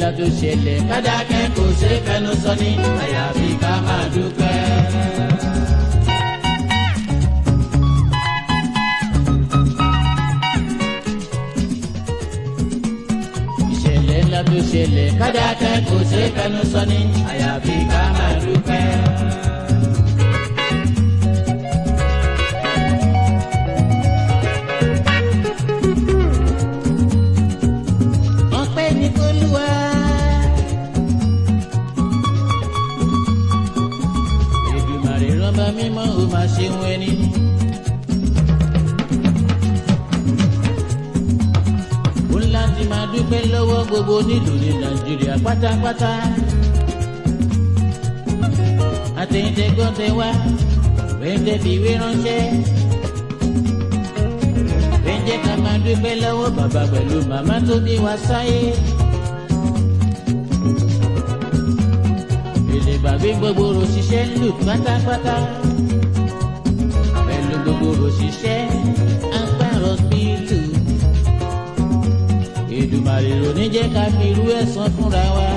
ńlá tó ṣẹlẹ̀ kádàkẹ́ kò ṣe é fẹnu sọ ní àyàfi ká máa dúpẹ́. ìṣẹ̀lẹ̀ ńlá tó ṣẹlẹ̀ kádàkẹ́ kò ṣe é fẹnu sọ ní àyàfi ká máa dúpẹ́. ọpẹ́ ní kólúwa. Èdùmàrè rọ́bà mímọ́ ò máa ṣe wọn ẹni. ó láti máa dúpẹ́ lọ́wọ́ gbogbo nílùú ní nàìjíríà pátápátá. àtẹ̀yìntẹ̀gbọ́ntẹ̀ wá wẹ́ńdẹ́ fi ìwé ránṣẹ́. wẹ́ńjẹ́ ká máa dúpẹ́ lọ́wọ́ bàbá pẹ̀lú màmá tó bí wa sáyé. èdè gbàgbé gbogbo òṣìṣẹ́ lù pátápátá. pẹ̀lú gbogbo òṣìṣẹ́ agbára bílù. Èdùmàrè ló ní jẹ́ ká fi irú ẹ̀san fúnra wa.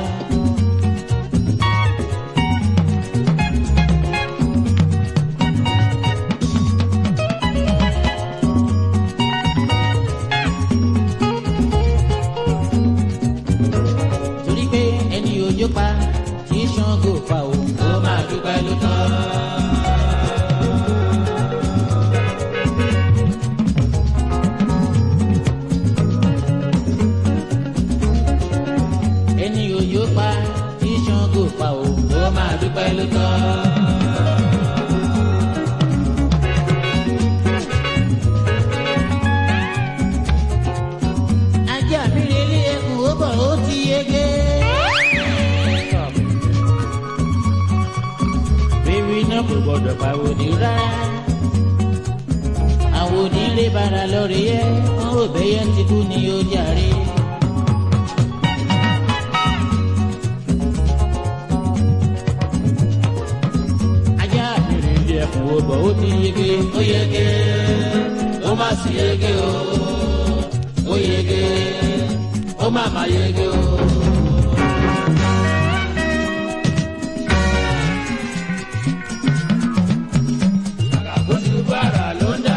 torí pé ẹni òjò pa kì í ṣàngó pa o. ó máa dúpẹ́ ló tán. ẹni òjò pa kì í ṣàngó pa o. ó máa dúpẹ́ ló tán. ajá mi rè lé ẹkùn ó bọ̀ ó ti yege. bébí náà kò gbọdọ̀ pàwòdì rárá. àwòdì ń lé bara lọ́rẹ̀ yẹ wọ́n rò bẹ́yẹ ti kú ni ó jàre. ajá mi rè lé ẹkùn ó bọ̀ ó ti yege. ó yege ó má sì yege o ó yege ó má má yege o. àkàkọ́sí bàrà ló ń dá.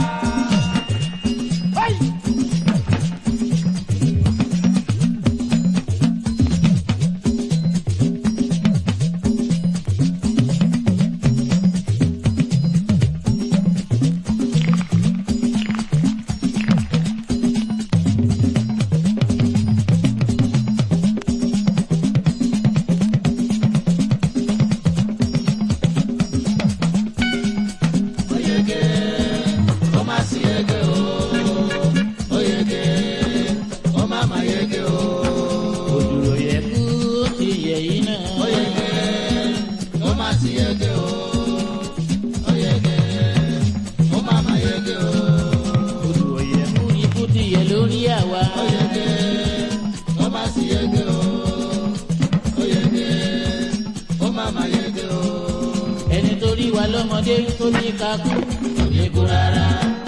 ó yege ó má sì yege o ó yege ó má má yege o. òdùrò yẹ kú ó ti yẹ yìí náà. ó yege ó má sì yege o ó yege ó má má yege o. òdùrò yẹ kú ikú ti yẹ lórí àwa. ó yege ó má sì yege o ó yege ó má má yege o. ẹni tó rí wa lọ́mọdé tó ní ká kú. kò ní kú rárá.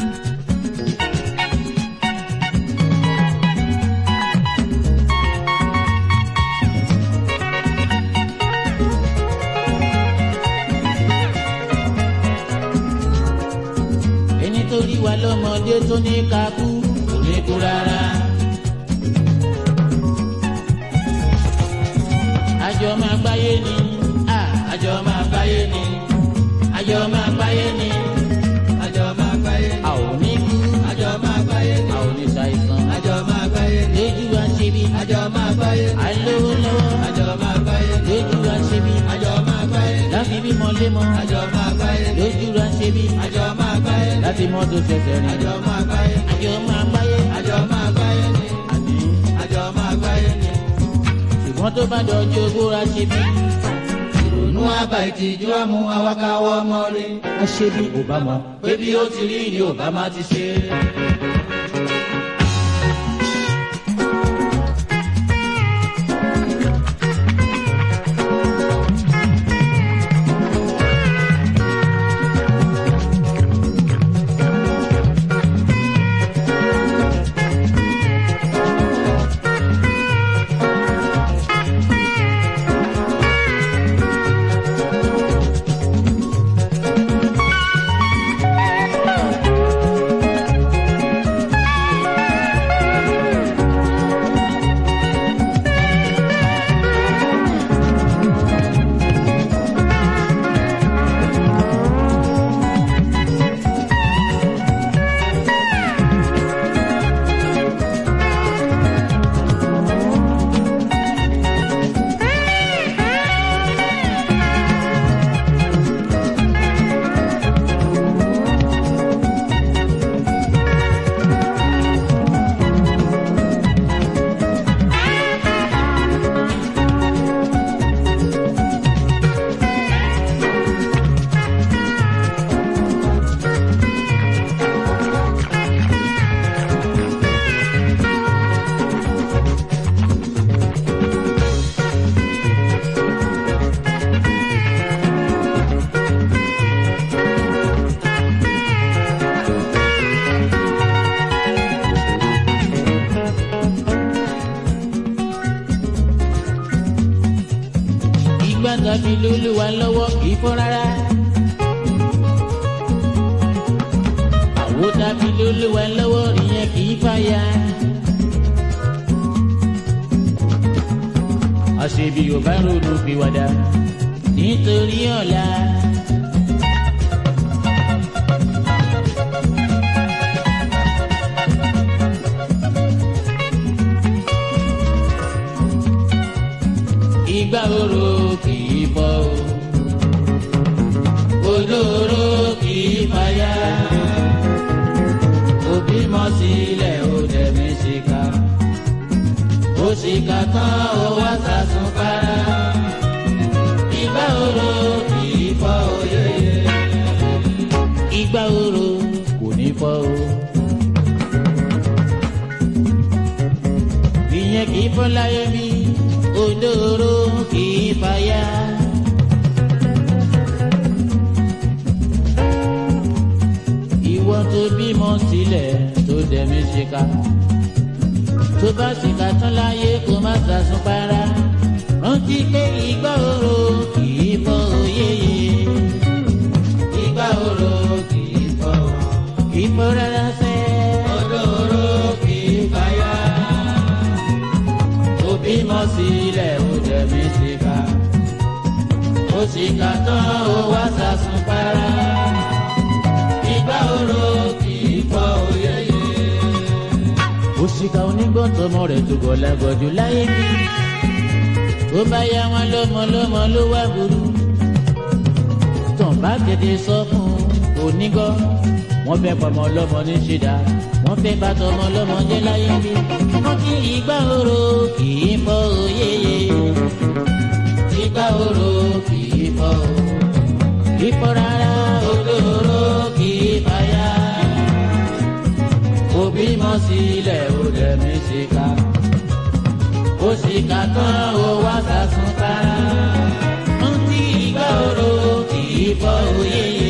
ẹni tó rí wa lọ́mọdé tó ní ká kú. kò ní kú rárá. àjọ máa gbáyé ni. a àjọ máa gbáyé ni àjọ máa gbáyé ni. àjọ máa gbáyé a ni ò ní kú. àjọ máa gbáyé ni a ò ní ṣàìsàn. àjọ máa gbáyé ni lójú wa ṣe bí. àjọ máa gbáyé ni àìlówó lọ́wọ́. àjọ máa gbáyé ni lójú wa ṣe bí. àjọ máa gbáyé ni láfi bímọ lémọ. àjọ máa gbáyé ni lójú wa ṣe bí. àjọ máa gbáyé ni láti mọ́tò ṣẹ̀ṣẹ̀ rìn. àjọ máa gbáyé ni àjọ máa gbáyé. àjọ máa gbáyé ni àní àjọ máa gbáyé ni ṣùgbọ́n tó bá dọ̀jú ogóra ṣe bí. ìrònú àbá ìtìjú àmú awákáwọ́ mọ́rí a ṣe bí kò bá mọ. pé bí ó ti rí ni Obama ti ṣe. tàbí lólúwa lọ́wọ́ kì í fọ́ rárá. àwo tàbí lólúwa lọ́wọ́ ìyẹn kì í fàya. àṣebí ò bá ronú pìwàdà nítorí ọ̀la. ìgbà oró kì í bọ́ o. olóró kì í fàyà. òbí mọ sílẹ̀ ó dẹ̀mí ṣìkà. ó ṣìkà tán ó wá sàsùn para. ìgbà oró kì í bọ́ òye. ìgbà oró kò ní fọ́ o. ìyẹn kì í fọ́ láyé mi olóró kì í fàyà. ìwọ tó bímọ sílẹ̀ tó dẹ̀mí ṣìkà tó bá ṣìkà tán láyé kó má sàsùn para rántí pé ìgbà oró kì í fọ́ òyeyè ìgbà oró kì í fọ́ kì í fọ́ rárá sẹ́ olóró kì í fàyà bímọ sílẹ̀ ó jẹ̀mí síkà ó síkà tán ó wá sàsùn para ìgbà oró kì í pọ̀ òyeyè. òṣìkà onígbọ̀ntọ́mọ rẹ̀ tó gọ̀ lágọ̀jù láyé bí tó bá yá wọn lọ́mọ lọ́mọ ló wá burú tàn bá kéde sọ fún onígọ́ wọ́n fẹ́ pọmọ lọ́mọ ní ṣídà wọ́n fẹ́ bá tọmọ lọ́mọ jẹ́ láyé bí wọ́n ti ìgbà oró kì í fọ́ òyeyè ìgbà oró kì í fọ́ kì í fọ́ rárá olóró kì í fàyà òbí mọ sílẹ̀ ó dẹ̀mí síkà ó síkà tán ó wá sàsùn kára wọ́n ti ìgbà oró kì í fọ́ òyeyè.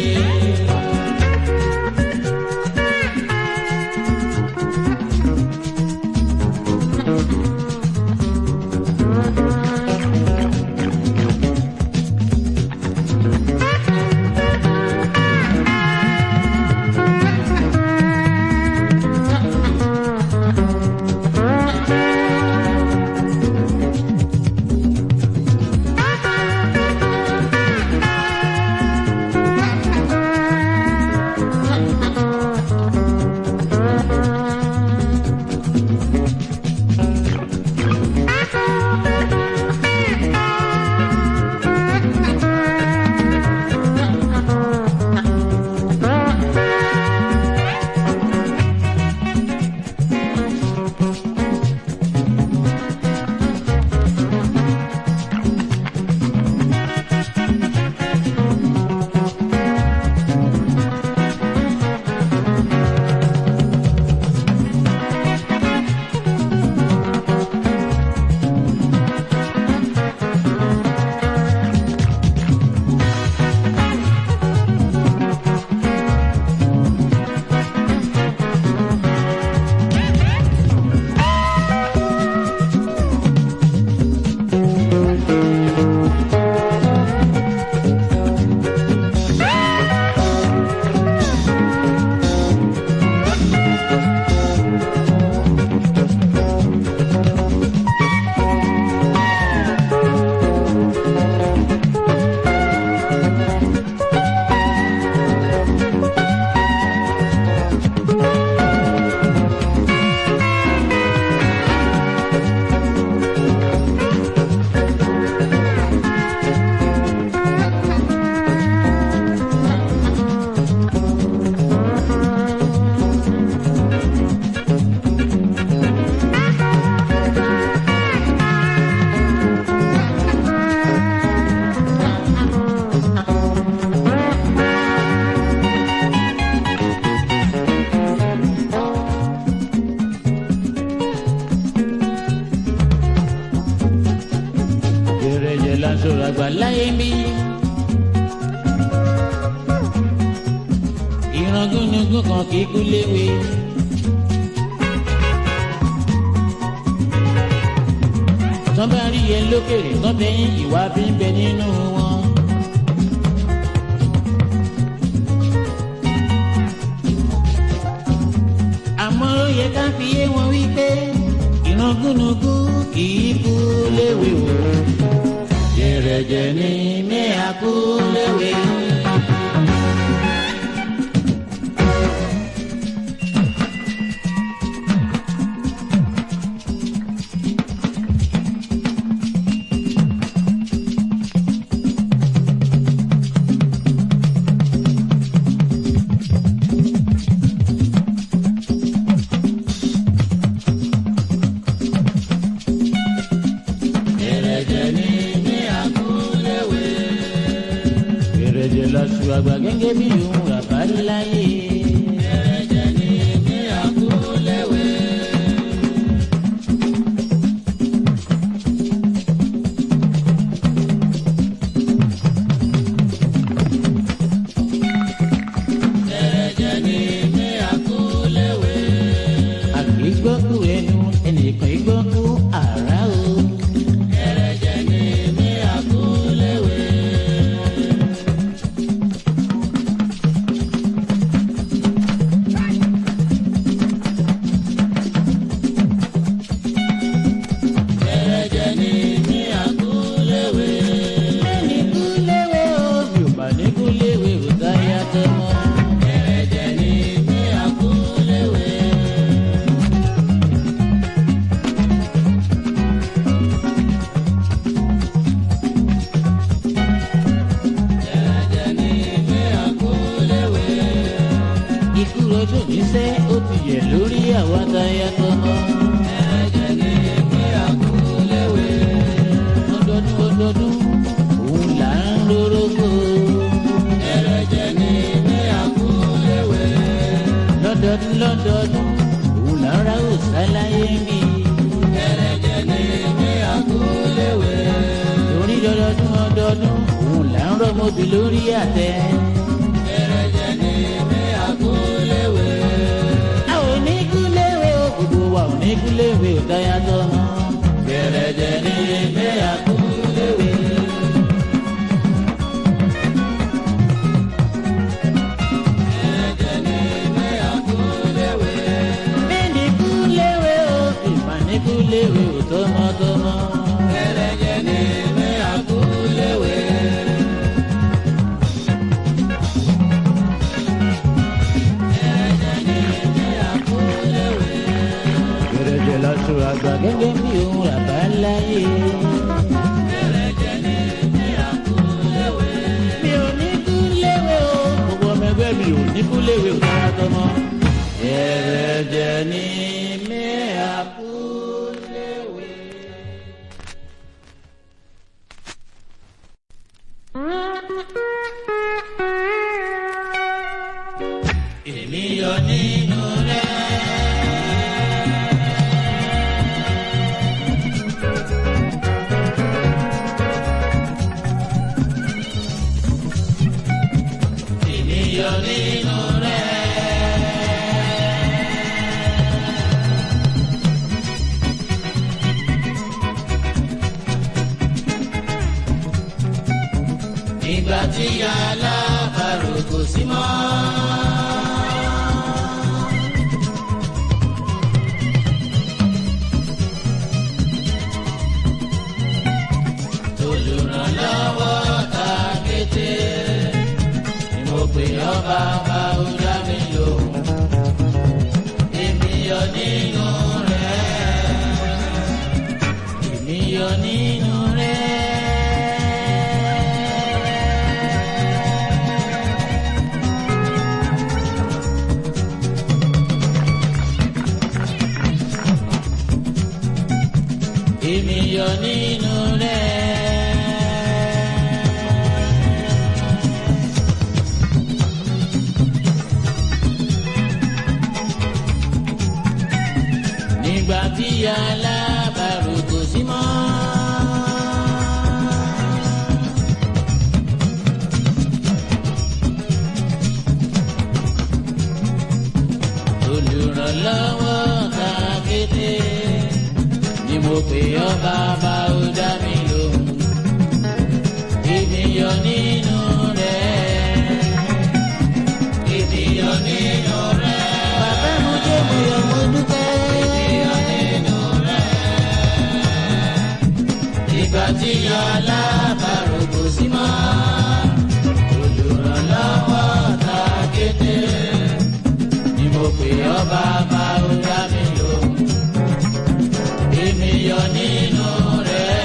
sọ̀rọ̀ àgbà láyé mi. ìran gúnugún kan kì í kú léwe. tán bá rí ẹ lókèrè tán bẹ́yìn ìwà bí ń bẹ nínú wọn. àmọ́ ó yẹ ká fi yé wọn wípé ìran gúnugún kì í kú léwe o. jẹrẹjẹ ni mẹ́à kú léwe. Jẹrẹjẹ ni mẹ́à kú léwe. jẹrẹjẹ lọ́sùn àgbà gẹ́gẹ́ bí òun ràbá láyé. Jẹrẹjẹ ni mẹ́à kú léwe. Jẹrẹjẹ ni mẹ́à kú léwe. àgbẹ̀ gbọ́kú ẹnu ẹnìkan gbọ́kú àrá o. Jẹrẹjẹ ni mẹ́à kú léwe. Jẹrẹjẹ ni mẹ́à kú léwe. ẹni kú léwe o bí ò bá ní kú léwe ò dáyà tó mọ́. Jẹrẹjẹ ni mẹ́à kú léwe. Jẹrẹjẹ ni mẹ́à kú léwe. ikú rọjò níṣẹ́ ó ti yẹ lórí àwa dáyà tó mọ́. Jẹrẹjẹ ni mẹ́à kú léwe. ọdọọdún ọdọọdún òun là ń rórógbó. Jẹrẹjẹ ni mẹ́à kú léwe. lọ́dọọdún lọ́dọọdún òun là ń ra òsáláyé ń bí. Jẹrẹjẹ ni mẹ́à kú léwe. torí lọ́dọọdún ọdọọdún òun là ń rọ́mọbì lórí àtẹ. Jẹrẹjẹ ni mẹ́à kú léwe. a ò ní kú léwe o gbogbo wa ò ní kú léwe ò dáyà tó mọ́. Jẹrẹjẹ ni mẹ́à kú léwe. Jẹrẹjẹ ni mẹ́à kú léwe. Bẹ́ẹ̀ni kú léwe o, ìmọ̀ ní kú léwe o tọmọtọmọ. Jẹrẹjẹ ni mẹ́à kú léwe. Jẹrẹjẹ ni mẹ́à kú léwe. Gẹ̀rẹ́jẹ̀ lọ́sùn àgbà gẹ́gẹ́ bí òun ràbá láyé. Jẹrẹjẹ ni mẹ́à kú léwe. Mi ò ní kú léwe o, gbogbo ọmọ ẹgbẹ́ mi ò ní kú léwe o tọmọtọmọ. Gẹ̀rẹ́jẹ̀ ni mẹ́à kú léwe. Èmi yọ nínú rẹ̀. Èmi yọ nínú rẹ̀. Ìgbà tí alábàárò kò sí mọ́. olùrànlọ́wọ́ ta kété ni mo pè ọ́ bàbá ó dá mi lóhùn èmi yọ nínú rẹ̀ Èmi yọ nínú rẹ̀. Èmi yọ nínú rẹ̀. Nígbà tí alábàárò kò sí mọ́. olùrànlọ́wọ́ ta kété ni mo pè ọ́ bàbá ó dá mi lóhùn. Ènìyàn nínú rẹ̀. Ènìyàn nínú rẹ̀. Bàbá mo jẹ́ mo yọ̀ mo dúpẹ́. Ènìyàn nínú rẹ̀. Ìgbà tí yọ alábàárò kò sí mọ́. Olùrànlọ́wọ́ ta kété. Ni mo pè ọ́ bàbá ó dá mi lóhùn. Ènìyàn nínú rẹ̀.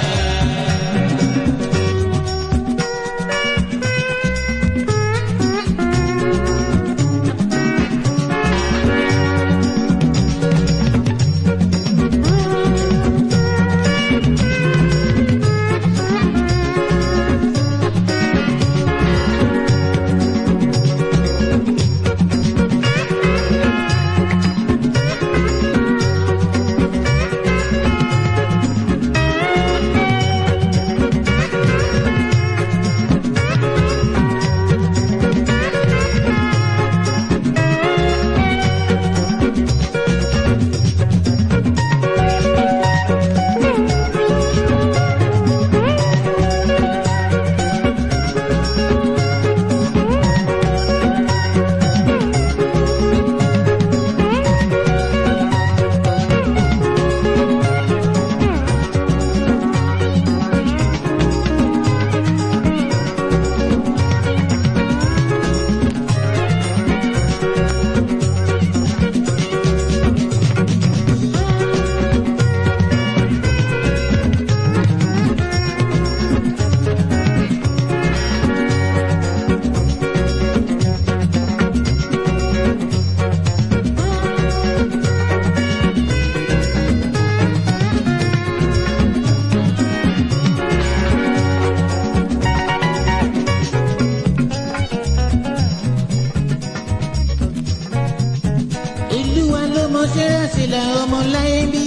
Olúwa ló mọ sẹ́rẹ̀sílẹ̀ ọmọ láyé bí.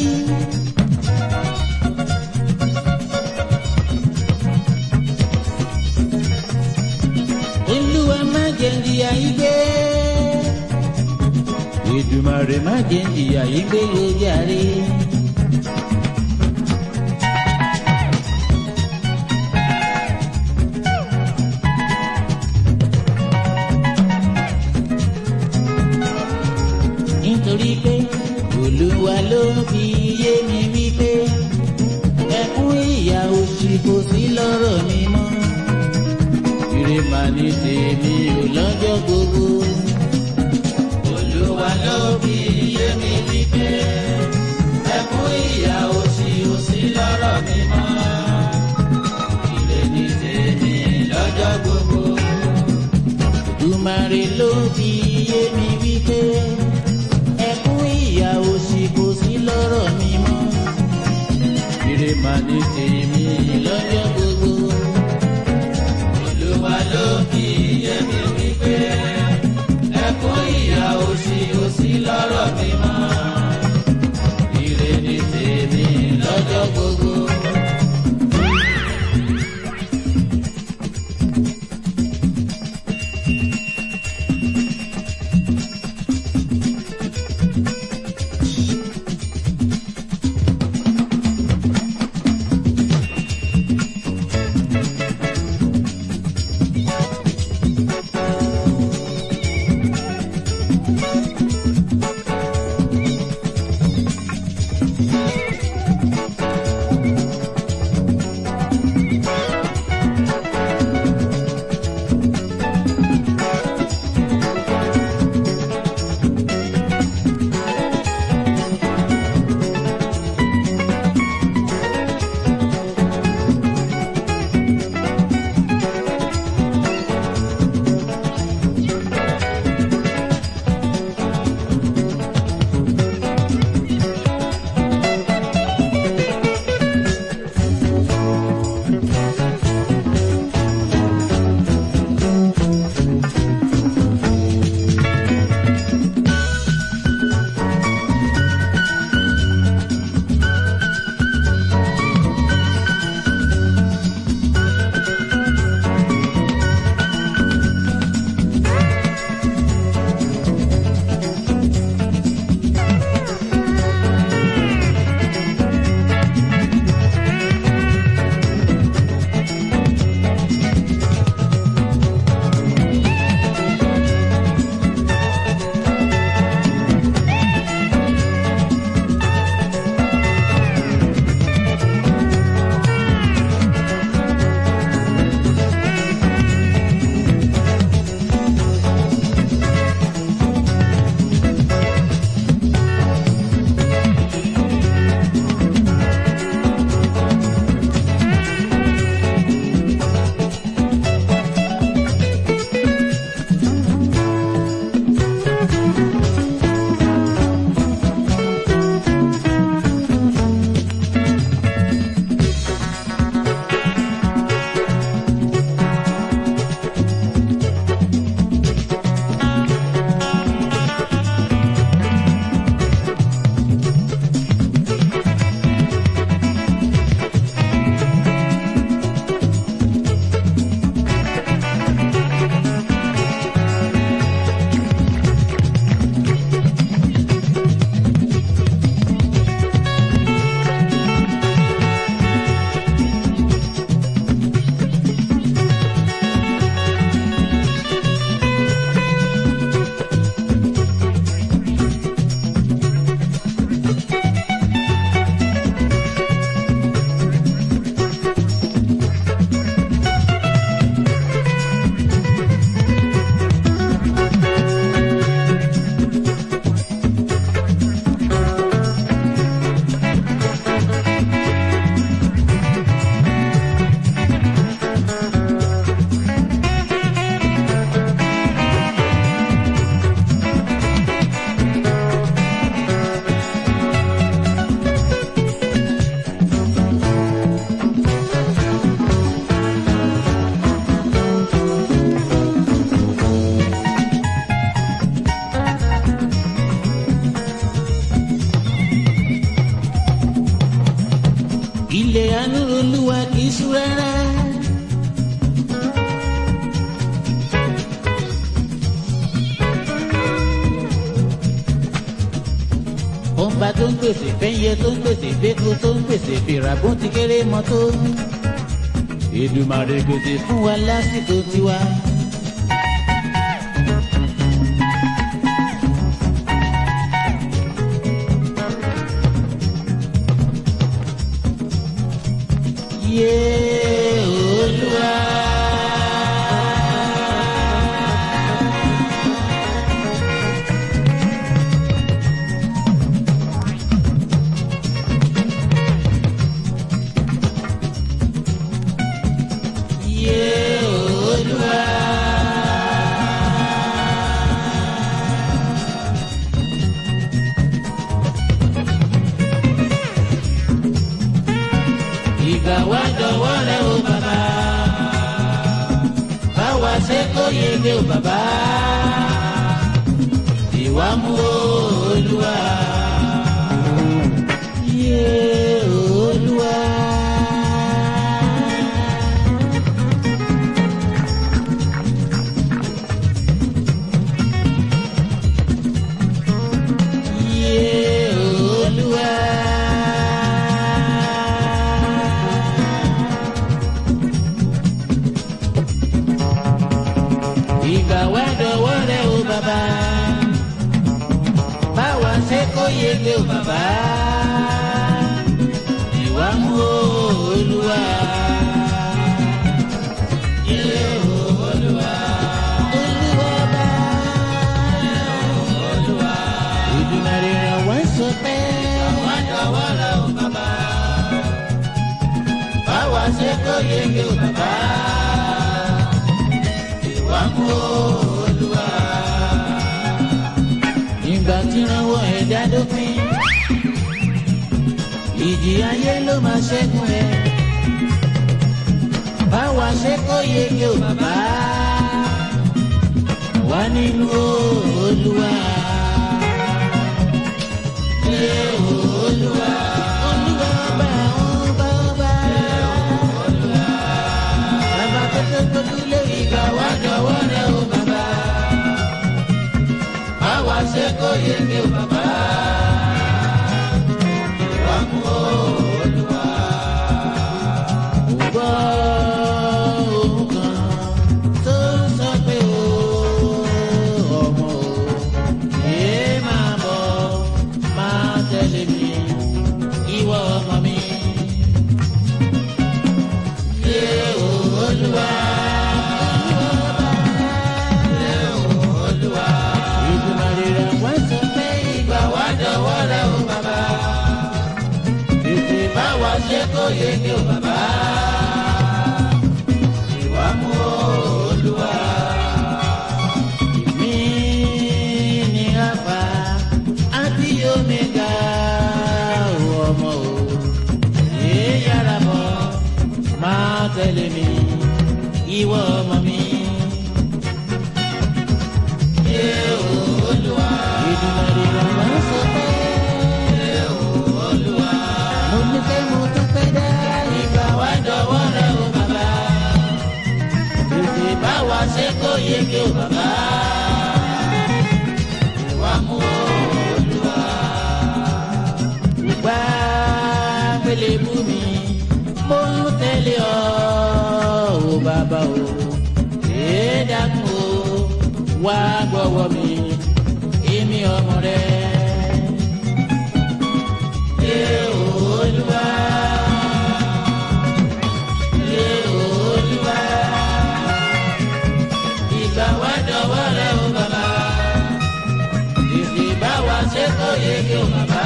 Olúwa má jẹ́ ìyà yìí gbé. Èdùmàrè má jẹ́ ìyà yìí gbé ló jàre. nítorí pé olúwa ló fi yé mi wípé ẹkún ìyà òṣì kò sí lọ́rọ̀ mi mọ́ ire mà ní tèmi ò lọ́jọ́ gbogbo olúwa ló fi yé mi wípé ẹkún ìyà òṣì kò sí lọ́rọ̀ mi mọ́ ire ní tèmi lọ́jọ́ gbogbo. Dùmarè ló fi yé mi wípé ẹkún ìyà òṣì kò sí lọ́rọ̀ mi mọ́. Ire mà ní tèmi lọ́jọ́ gbogbo. Olúwa ló fi yé mi wípé ẹkún ìyà òṣì kò sí lọ́rọ̀ mi mọ́. Ire ní tèmi lọ́jọ́ gbogbo. ilẹ̀ àánú olúwa kì í sú rárá. ọba tó ń pèsè fẹ́yẹ tó ń pèsè fẹ́kọ tó ń pèsè fìràbùn ti kéré mọ́tò. Èdùmàrè pèsè fún wa lásìkò tiwa. Yé Olúwa. Yé Olúwa. Ìgbà wá dọ̀wọ́ rẹ o bàbá. Báwa ṣe kó yege o bàbá. Ìwà mú o Olúwa. Yé Olúwa. Yé Olúwa. Ìgbà wá dọ̀wọ́ rẹ o bàbá. Báwa ṣe kó yege o bàbá. Ìwà mú o Olúwa. Yé Olúwa. Olúwa bá. Olúwa. Ìdùnnàrè rẹ̀ wá sọ pé. Àwa dọ̀wọ́ rẹ o bàbá. Báwa ṣe kó yege o bàbá ìwà mú olúwa. Ìgbà tí ránwọ́ ẹ̀dá dópin, ìjì ayé ló máa ṣẹ́gun ẹ̀. Báwa ṣe kó yege o bàbá, wà nínú olúwa. Yé olúwa. Olúwa bá ọba ọba. Bàbá tó tó tóbi lé ìgbà wá jọ̀wọ́ rẹ̀ o bàbá. Báwa ṣe kó yege o bàbá. Ìwà mú Olúwa. Mo gbọ́ ohùn kan tó ń sọ pé o ọmọ o, yéé máa bọ̀, máa tẹ̀lé mi, ìwọ ọmọ mi. Yé Olúwa. Yé Olúwa. Ìdùnnàrè rẹ̀ wá sọ pé ìgbà wá dọ̀wọ́ rẹ̀ o bàbá. Tètè bá wa ṣe kó yege o bàbá. Ìwà mú Olúwa. Ìmí ni àpá àti omega ọmọ o. Èé yára bọ̀ máa tẹ̀lé mi ìwọ ọmọ mi. Yé Olúwa. Ìdùnnàrè rẹ̀ wá sọ pé. Yé Olúwa. Mo ní pé mo tún pẹ́ dá. Ìgbà wá dọ̀wọ́ rẹ̀ o bàbá. Tètè bá wa ṣe kó yege o bàbá. Ìwà mú Olúwa. Gbà pélé mú mi, mo ń tẹ̀lé ọ, o bàbá o. Èé dákun o, wá gbọ́wọ́ mi, èmi ọmọ rẹ. Yé Olúwa. Yé Olúwa. Ìgbà wá dọ̀wọ́ rẹ o bàbá. Tètè bá wa ṣe kó yege o bàbá.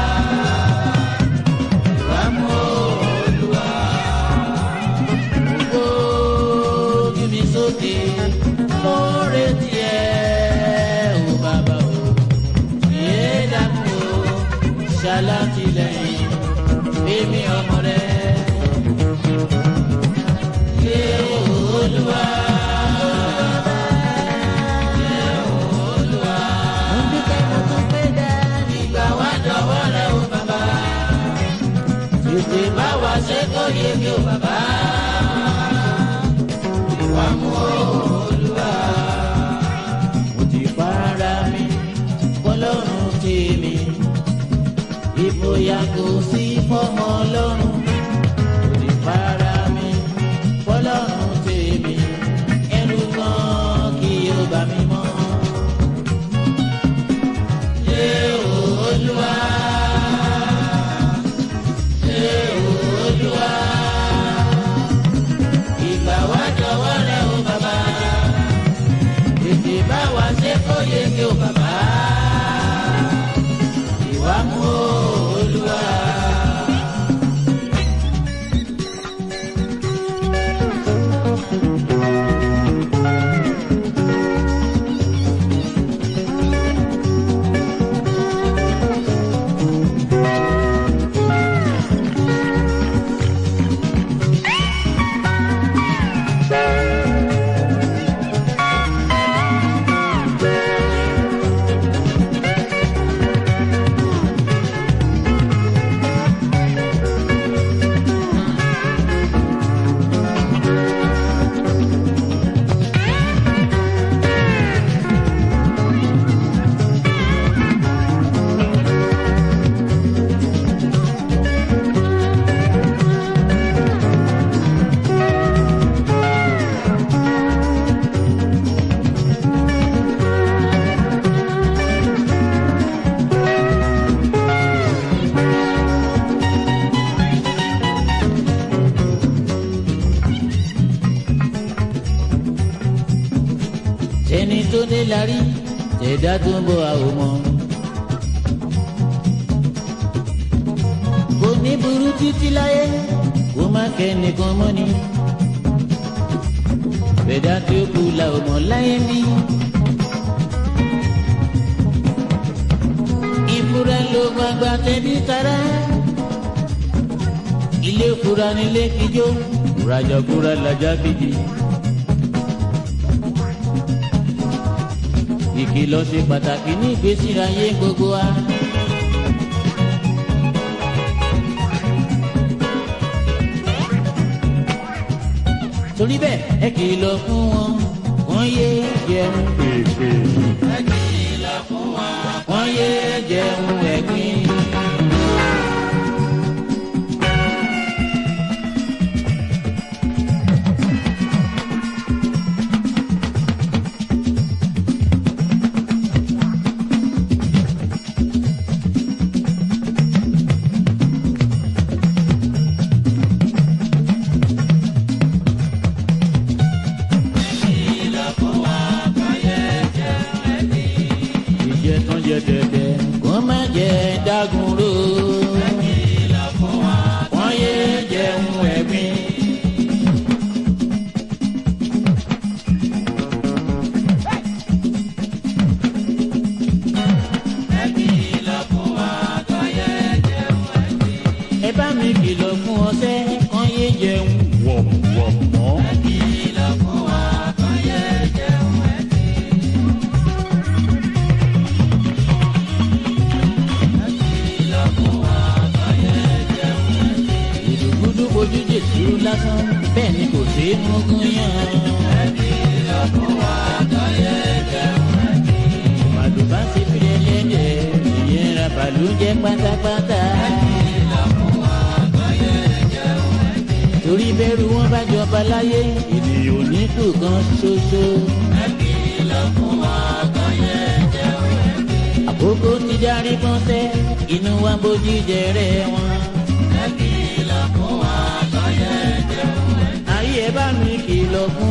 Ìwà mú Olúwa. Gbogbo ojú mi sókè, mo retí ẹ o bàbá o. Yé dákun o, ṣàlàtìlẹ́yìn, èmi ọmọ rẹ. Yé Olúwa. Mo dúpẹ́ mo tún pé dá. Ìgbà wá dọ̀wọ́ rẹ o bàbá. tètè bá wa ṣe kó yé mi ò bàbá. Ìwà mú olúwa. Mo ti para mi, fọlọ́run tèmi. Ìfòyà kò sí fọ́mọ ọlọ́run. Mo ti para mi, fọlọ́run tèmi. Ẹnu kan kí o bá mi mọ́. Ṣé o olúwa? Ṣé o olúwa? Ìgbà wá jọ̀wọ́ rẹ o bàbá. Tètè bá wa ṣe kó yege o bàbá. Ìwà mú o olúwa. ẹni tó dé la rí tẹ̀dá tó ń bọ̀ àwọn ọmọ. kò ní burú títí láyé kó má kẹ́nìkan mọ́ ni. bẹ̀dá tí ó kú la ò mọ̀ láyé ní. ìfura ló gbàgbà tẹ̀bí tara. ilé fura nílé kíjó rajà fura làjà kejì. ìkìlọ̀ ṣe pàtàkì ní ìgbésí ayé gbogbo wa. torí bẹ́ẹ̀ ẹ kìlọ̀ fún wọn wọ́n yé jẹun pèpè. ẹ kìlọ̀ fún wọn wọ́n yé jẹun ẹ̀gbin. ìjẹ tán jẹ dẹdẹ kó má jẹ dágun ró. wọ́n yé jẹun ẹ̀gbin. ẹ bá mi kìlọ̀ fún ọsẹ kán yé jẹun wọ̀mọ̀wọ̀mọ̀. ìdùgbùdù bojú jésù lásán bẹ́ẹ̀ ni kò sí mugun yàn. màdùbá ti fi ẹlẹ́dẹ̀ ìyẹn ra bàlújẹ́ pátápátá. torí bẹ́rù wọn bá jọba láyé ìdí oníkù kan ṣoṣo. àkókò ti darí pọ́nsẹ́ inú wa bójú jẹrẹ wọn. ayé ẹ bá mi kìlọ̀ fún